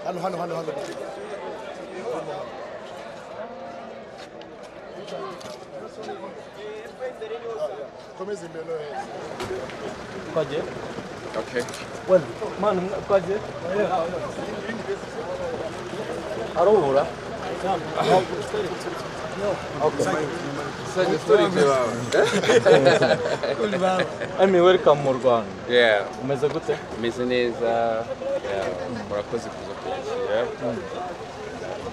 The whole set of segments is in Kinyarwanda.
ভালো ভালো ভালো komeza imbere Kwaje? Okay. Well, man, kwaje? Arubura? So the story Emi, welcome mu Rwanda. Yeah, Umeze gute? meze neza. Yeah, murakoze kuza kunshyira.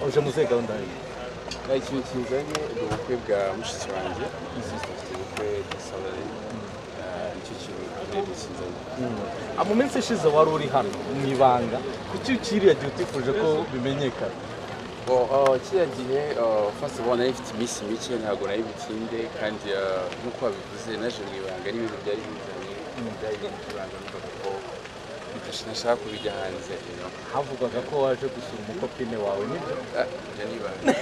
Uje mu zihe gahunda yawe? Na ikintu kinzanye ni ubukwe bwa mushiki wanjye. Sister afite ubukwe bwa Salary. Nicyo kintu kinini kinzanye. Ah, Mu minsi ishize wari uri hano mu ibanga kuki ukiriya gihe utifuje ko bimenyekana Well, uh, kiriya gihe uh, first of all nari mfite iminsi mike ntabwo nari butinde kandi uh, nk'uko wabivuze naje mu ibanga n'ibintu byari bizanye byari ibintu by'ibanga numvaga ko bidash- ntashaka kubijya hanze you know. havugwaga ko waje gusura umukopine wawe nibyo Ah, ibyo ni ibanga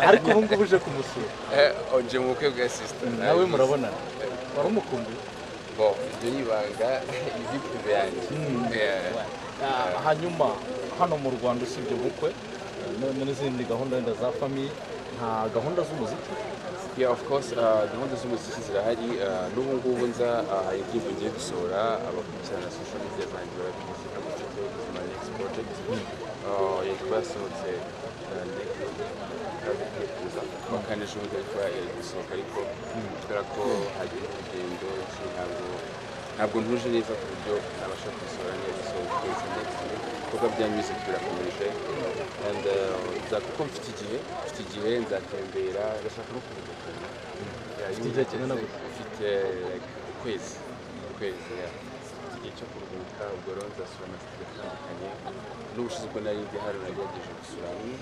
ariko ubu ngubu uje kumusura Eh, nje mu bukwe bwa sister nawe murabonana wari umukumbuye Bon, ibyo ni ibanga izi prive yanjye Yeah. Ah, hanyuma hano mu rwanda usibye ubukwe n- n'izindi gahunda wenda za famiye nta gahunda z'umuziki Yeah, of course, uh, gahunda z'umuziki zirahari uh, n'ubu ngubu nza uh, hari indirimbo ngiye gusohora abakurikirana social media zanjye barabizi nka Mutete Ubuzima Next Project Uh, yitwa yasohotse uh, ndetse kuza kuwa kane ejo bundi ariko yari gusohoka ariko kubera ko hagiye urugendo iki ntabwo ntabwo ntuje neza ku buryo nabasha kubisohora neza so kugeza next week ibikorwa bya music birakomeje and uh, nza- kuko mfite igihe mfite igihe nzatembera ndashaka no kumenyekana Yeah, iyo igihe kinini ugeze- gusa. mfite like, ukwezi ukwezi yeah. Mfite igihe cyo kuruhuka ubwo rero nzasura amasitiri atandukanye n'ubushize ubwo nari ndi hano nagerageje gusura amwe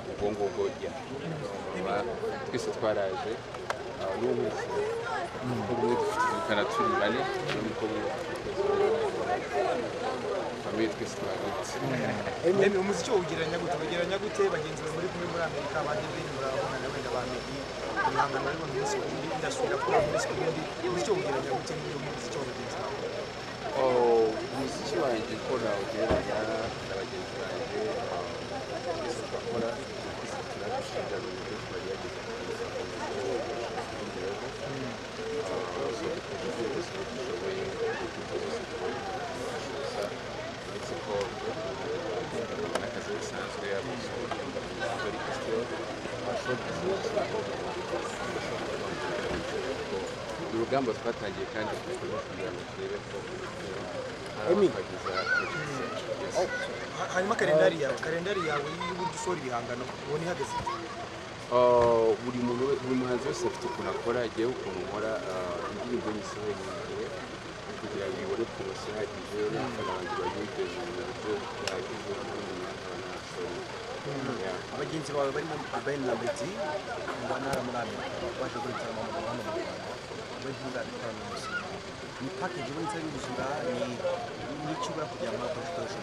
So, ubwo ngubwo yeah. Ba- twese twaraje ah, n'ubu nkurikije umukobwa umwe dufite ubukana turi bane n'umukobwa umwe dufite famiye twese twagutse Emi umuziki uwugereranya gute uwugereranya gute bagenzi bawe muri kumwe muri amerika bagiye bahindura ababona wenda ba meddy ibihangano barimo mu minsi ku yindi indasubira kuri mu minsi ku yindi umuziki uwugereranya gute n'uyu muziki wa bagenzi bawe Oh, umuziki wanjye ko nawugereranya na bagenzi banjye twese tugakora twese turabishinja mu buryo tubagerageza kubiza ku buryo bushobora so dukora ibyo dushoboye ibyo byose tubonye tubishoza uretse ko n'akazi gasanzwe yaba ari kwestiyo urugamba twatangiye kandi dukomeze kugira ngo turebe ko twagize Ha- hanyuma kalendari yawe kalendari yawe y'uburyo usohora ibihangano ubona ihagaze ite? buri muntu we- buri muhanzi wese afite ukuntu akora igihe ukuntu nkora ah, indirimbo nyisohoye mu gihe kugira ngo ibone poromosiyo ihagije urabona abafana banjye bayiteze mu buryo buhagije n'ubundi n'abafana basohoye Yeah. abagenzi bawe barimo Urban na Betty mu ntara muri Amerika baje gukorana mu Rwanda mu Rwanda bari gukorana mu Rwanda ni package uba nzari gusura ni n'icyo ubura kugira ngo akore ibikoresho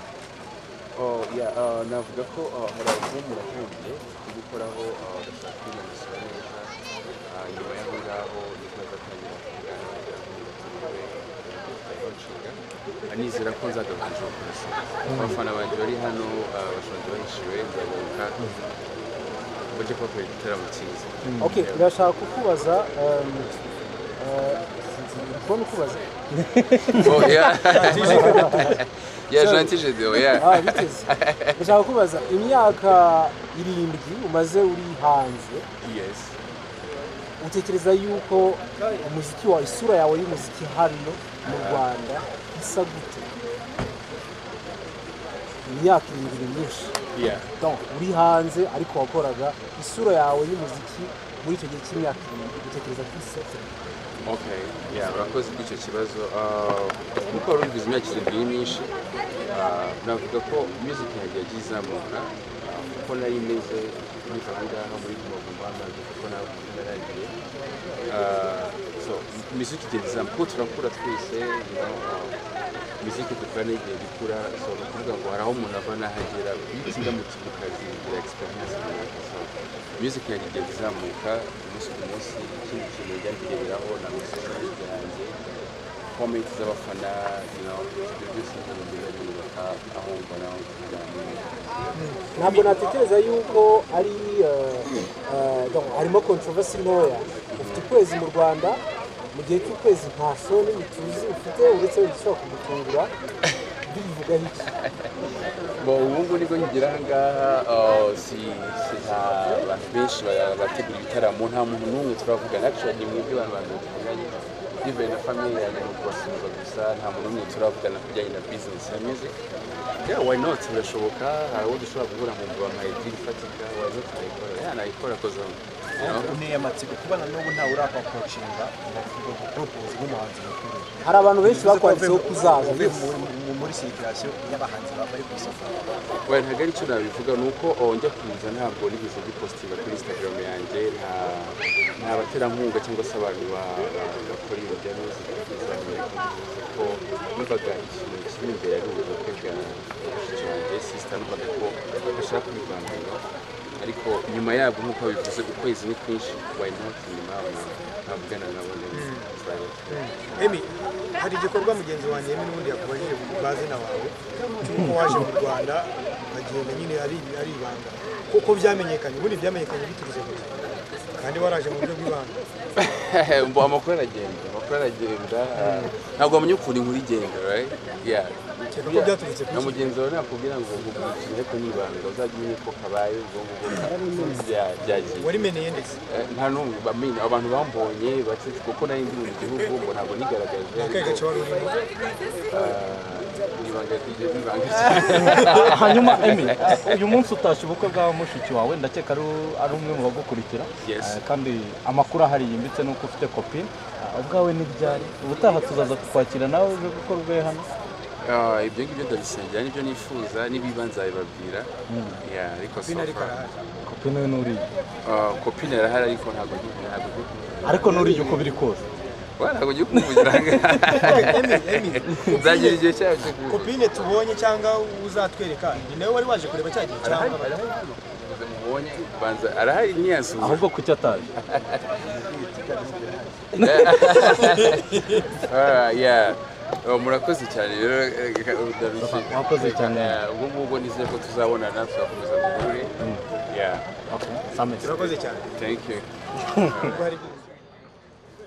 Oh, yeah, uh, navuga ko uh, hari alubumu natangiye kubikoraho uh, ndashaka kwinanizwa neza uh, nyuma y'aho ngaho nibwo nzatangira kugana n'umugore ntayo nshinga Uh, nizera ko nzagabanza ubukozi abafana banjye bari hano uh, bashonje bahishiwe nzagaruka bajye kubakorera igitaramo cyiza Ok, ndashaka kukubaza um, uh, ndi kubona ukubaza Oh, yeah. yeah, gentil Gédéo, yeah. Ah, biteze ndashaka kukubaza imyaka irindwi umaze uri hanze Yes. utekereza yuko umuziki wawe isura yawe y'umuziki hano mu rwanda isa gute imyaka irindwi ni myinshi Yeah. Donc, uri hanze ariko wakoraga isura yawe y'umuziki muri icyo gihe cy'imyaka irindwi utekereza ko isa gute Okay, yeah, urakoze kw'icyo kibazo Ah, nk'uko wari ubivuze imyaka irindwi ni myinshi Ah, navuga ko music yanjye yagiye izamuka Ah, kuko nari meze niva aha ngaha muri Guma Guma amaze kuko nawe yaragiye Ah, so music igenda izamuka kuko turakura twese you know, ah, music dukora n'igenda ikura so ni ukuvuga ngo hari aho umuntu ava n'ahagera bitinda mu kintu kazi bigira experience runaka so music yanjye igenda izamuka umunsi ku munsi ikindi kintu njya ngereho na message yanjye komenti z'abafana you know, ibyo byose bikagenda byubaka aho mbona kuganira ntabwo natekereza yuko ari eh, eh, donc harimo controversy ntoya ufite ukwezi mu rwanda mu gihe cy'ukwezi nta show nini tuzi ufite uretse wenda ushobora kugutungura bivugaho iki Bon, ubu ngubu nibwo nkigera aha ngaha ah, si si nta bantu benshi ba- bategura ibitaramo nta muntu n'umwe turavugana actually ni mwebwe bantu bantu tuvuganye yivuye na famille yanjye ni ukubasuhuza gusa nta muntu n'umwe turavugana ku bijyanye na business ya music yeah why not birashoboka hari uwo dushobora guhura mu mbuga nka idiri ifatika why not nayikora yeah nayikora kozamo you know? niyo amatsiko kuba na n'ubu ntawe urapakocinga ngo ngo propoze nk'umuhanzi mukuru hari abantu benshi bakwanditseho kuzaza uvuye mu- mu- muri circulation y'abahanzi bambaye ku isoko Oya ntabwo ari cyo nabivuga ni uko oh, njya kuza ntabwo nigeze mbipositinga kuri instagram yanjye nta nta baterankunga cyangwa se abantu ba- ba- bakora ibintu bya muzika ko numvaga ikintu kiri imbere ari ubukwe bwa mushiki wanjye sisita numvaga ko bashaka kubivangura ariko nyuma yabwo nk'uko bivuze ukwezi ni kwinshi why not nyuma yabo navugana nabo neza Tuzabikora. emi hari igikorwa mugenzi wanjye emi n'ubundi yakubajije ku mazina wawe cy'uko waje mu rwanda ukagenda nyine ari ari ibanga kuko byamenyekanye ubundi byamenyekanye biturutse gusa kandi waraje mu buryo bw'ibanga mbo amakuru aragenda amakuru aragenda ah, ntabwo wamenya ukuntu inkuru igenda right? Yeah. Keka ko byaturutse ku na iki? mugenzi wawe nakubwira ngo ngumukire ariko ni ibanga uzajya umenya uko kabaye ubwo ngubwo bya- byagiye warimeneye ndetse Eh, nta n'umwe bamenya abantu bambonye baketse kuko nari ndi mu gihugu ngo ntabwo nigaragaje akahe ariko gace wari urimo ah, ni ibanga ry'ibyo ni ibanga cyane hanyuma emi uyu munsi utashye ubukwe bwa mushiki wawe ndakeka ari ari umwe mu bagukurikira Yes. Eh, kandi amakuru ahari yimbitse ni uko ufite kopine Ah, ubwawe ntibyari ubutaha tuzaza kukwakira nawe uje gukora ubwe hano Ah, ibyo ngibyo ndabisengera nibyo nifuza n'ibibanza babibabwira Yeah, ariko so binari far karahaje kopine we n'uriya ah, kopine arahari ariko ntabwo ndi- ntabwo ndi ariko n'uriya uko biri kose Wa, ntabwo ugiye kumuvugira aha emi ngaha emi nzagira igihe cyayo cyo kubivuga kopine tubonye cyangwa uzatwereka ni nawe wari waje kureba cya gihe cyangwa arahari arahari mubonye banza arahari ntiyasubiza ahubwo kuki ataje Ah, yeah. Oh, murakoze cyane rero eh, ndarushye. Mwakoze cyane. Yeah, ubwo ngubwo nizeye ko tuzabonana tuzakomeza duhure Yeah, Okay, same. turakoze cyane thank you ubwo hari byinshi